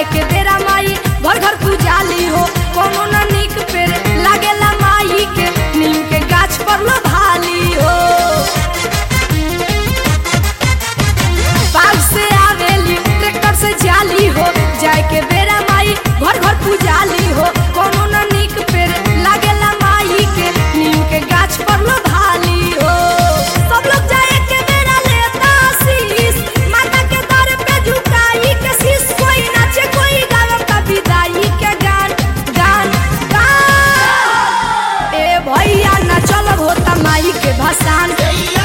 जाए के बेरा माई घर घर पूजाली हो कोनो न निक पेड़ लागेला माई के नीम के गाछ पर लो भाली हो बाग से आवेली ट्रैक्टर से जाली हो जाए के बेरा माई घर घर पूजाली हो कोनो न निक पेड़ लागेला माई के नीम के गाछ पर लो भाली हो सब लोग जाए के बेरा लेता शीश माता के दर पे झुकाई के शीश कोई नाचे कोई गावे का विदाई के गान गान गान ए भैया ना चलब होता माई के भसान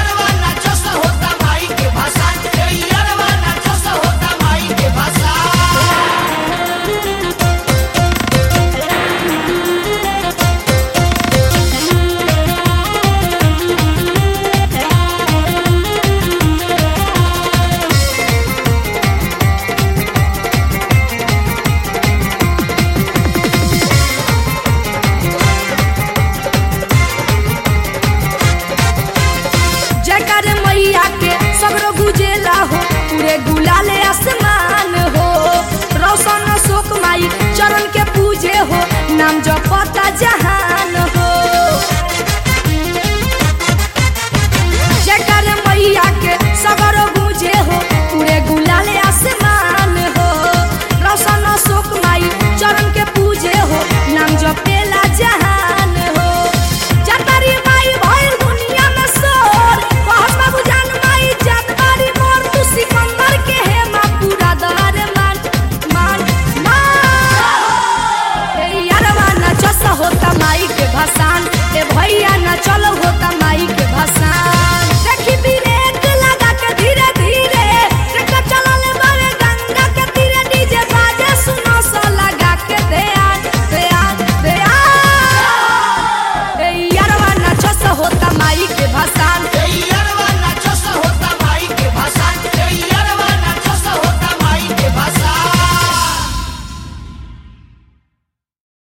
जयकार मैया के सगरो गुजेला हो पूरे गुलाले आसमान हो रोशन अशोक माई चरण के पूजे हो नाम जप